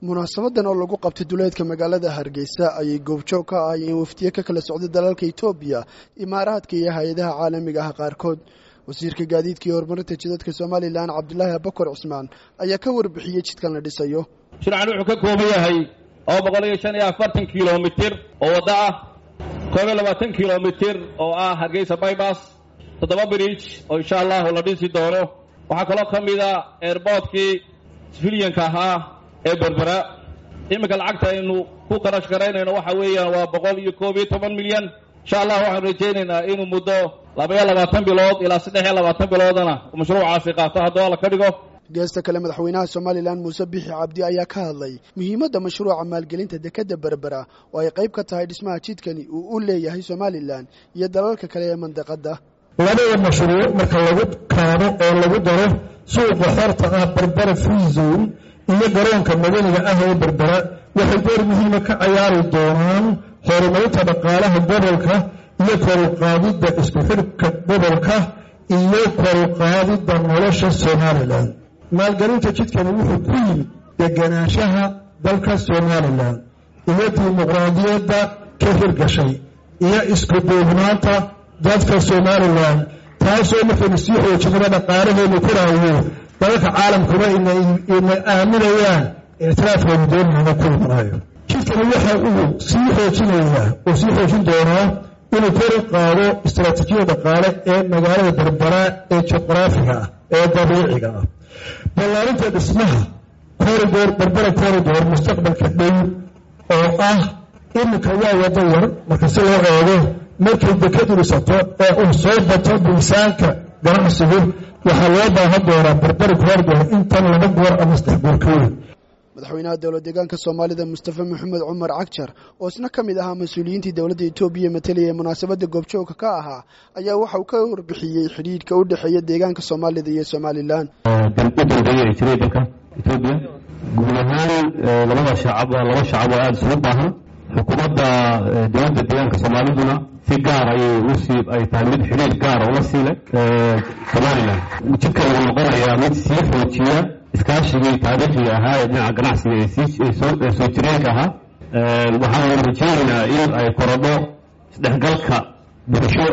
munaasabadan oo lagu qabtay duleedka magaalada hargeysa ayay goobjoog ka ahaayeen wafdiye ka kala socday dalalka etoobiya imaaraadka iyo hay-adaha caalamiga ah qaarkood wasiirka gaadiidka iyo horumarinta jidadka somalilan cabdulaahi abakar cusmaan ayaa ka warbixiyey jidkan la dhisayo shircan wuxuu ka kooban yahay laba boqol iyo shan iyo afartan kilomitir oo waddo ah koob iyo labaatan kilomitir oo ah hargeysa bybas toddoba bridge oo insha allahu la dhisi doono waxaa kaloo ka mid a airboortkii sifiliyanka ahaa ee berbera iminka lacagta aynu ku qarash garaynayno waxa weeyaan waa boqol iyo koob iyo toban milyan insha allah waxaanu rajaynaynaa inuu muddo laba iyo labaatan bilood ilaa saddex iyo labaatan biloodana mashruucaasi qaato hadduu alla ka dhigo geesta kale madaxweynaha somalilan muuse bixi cabdi ayaa ka hadlay muhiimadda mashruuca maalgelinta dekadda berbera oo ay qayb ka tahay dhismaha jidkani uu u leeyahay somalilan iyo dalalka kale ee mandaqadda labada mashruuc marka lagu kaabo oo lagu daro suuqa xorta ah berbera free zone iyo garoonka madaniga ah ee berbera waxay door muhiima ka cayaari doonaan horumarinta dhaqaalaha gobolka iyo koruqaadidda isku xidhka gobolka iyo koruqaadidda nolosha somalilan maalgelinta jidkani wuxuu ku yimid deganaanshaha dalka somalilan iyo dimuqraadiyadda ka hirgashay iyo isku duubnaanta dadka somalilan taasoo markaynu sii xoojinaba dhaqaalaheenu koraayo dalalka caalamkuna ina aaminayaan ictiraafkeenu doonayna ku imanaayo jidkani waxa uu sii xoojinayaa oo sii xoojin doonaa inuu kor u qaado istaraatiijiyada dhaqaale ee magaalada berbera ee juqraafiga ah ee dabiiciga ah ballaarinta dhismaha corridor berbera corridor mustaqbalka dhow oo ah iminka waa wado yar marka si loo eego markay dekadu dhisato ee uu soo bato miisaanka ganacsigu waxaa loo baahan doonaa berbera corridor intan laba goor ama saddex goor ka weyn madaxweynaha dowlad deegaanka soomaalida mustafa maxamed cumar cagjar oo isna ka mid ahaa mas-uuliyiintii dowladda etoobiya matalaya ee munaasabadda goobjoogka ka ahaa ayaa waxa uu ka warbixiyey xidhiidhka u dhexeeya deegaanka soomaalida iyo somalilan u dambeeya ay jiray dalka etoobiya guud ahaan labada shacab laba shacab oo aada isugu baahan xukuumadda dowladda deegaanka soomaaliduna si gaar ayay usii ay tahay mid xidhiir gaara ula siilay somalilan jidka uu noqonayaa mid sii xoojiya iskaashigii taariikhiga ahaa ee dhinaca ganacsiga ee soo jireenka ahaa waxaanu rajeynaynaa in ay korodho isdhexgalka bulsho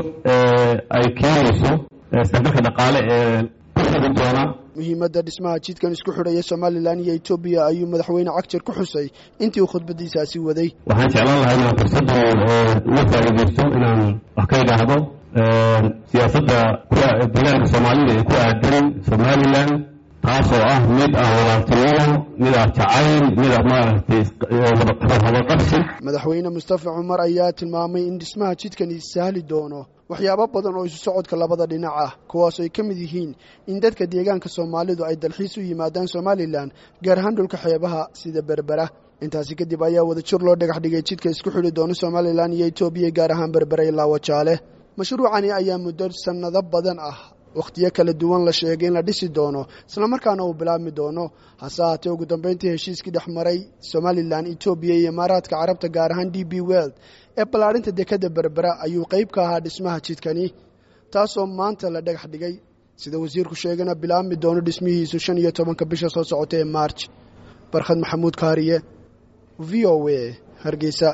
ay keenayso isdhexgalka dhaqaale ee ku xigi doona muhiimadda dhismaha jidkan isku xidhaya somalilan iyo etoobiya ayuu madaxweyne cagjar ku xusay intii uu khudbadiisaasi waday waxaan jeclaan lahaa inaan fursaddan uga faa'iidaysto inaan wax ka idhaahdo siyaasadda deegaanka soomaalida ee ku aadan somalilan taasoo ah mid ah walaaltinimo mid ah jacayl mid ah maaragtay habaqabsi madaxweyne mustafa cumar ayaa tilmaamay in dhismaha jidkani sahli doono waxyaabo badan oo isu socodka labada dhinac ah kuwaas ay ka mid yihiin in dadka deegaanka soomaalidu ay dalxiis u yimaadaan somalilan gaar ahaan dhulka xeebaha sida berbera intaasi kadib ayaa wadajir loo dhagax dhigay jidka isku xidhi doono somalilan iyo etoobiya gaar ahaan berbera ilaa wajaale mashruucani ayaa muddo sannado badan ah wakhtiyo kala duwan la sheegay in la dhisi doono islamarkaana uu bilaabmi doono hase ahaatee ugu dambeyntii heshiiskii dhex maray somalilan etoobiya iyo imaaraadka carabta gaar ahaan d b weld ee ballaadhinta dekadda berbera ayuu qayb ka ahaa dhismaha jidkani taasoo maanta la dhagax dhigay sida wasiirku sheegana bilaabmi doono dhismihiisu shan iyo tobanka bisha soo socota ee maarj barkhad maxamuud kaariye v o a hargeysa